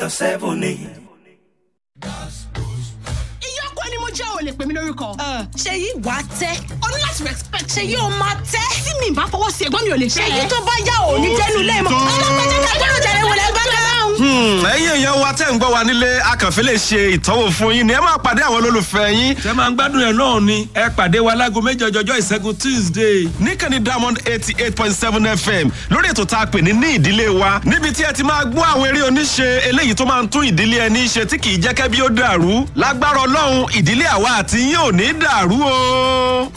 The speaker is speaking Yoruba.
dr seven ni. ìyọkọ ni mo jẹ́ ò lè pè mí lórúkọ. ṣe yí wàá tẹ́ o ní láti respect. ṣe yí o máa tẹ́. tí mi bá fọwọ́ sí ẹ̀gbọ́n mi ò lè ṣe ṣe yí tó bá yá ò ní jẹ́nu lẹ́ẹ̀mọ́. ọlọ́pàá jẹ́ ká jẹ́rù jẹ́rù wọlé gbọ́dọ̀ náà. Hmm, ẹ̀yin èèyàn wa tẹ́ ń gbọ́ wa nílé akànfẹ́ lè ṣe ìtọ́wò fún yín ni ẹ máa pàdé àwọn olólùfẹ́ yín tẹ máa ń gbádùn ẹ̀ náà ni ẹ pàdé wa láago méjì ọjọ́jọ́ ìṣẹ́gun tuesday. níkànnì diamond eighty eight point seven fm lórí ètò tá a pè ní ní ìdílé wa níbi tí ẹ ti máa gbọ́ àwọn eré oníṣe eléyìí tó máa ń tún ìdílé ẹni ṣe tí kì í jẹ́ kẹ́bí ó dàrú lágbára ọlọ́run ìdílé àwa àti yín ò ní dàrú o.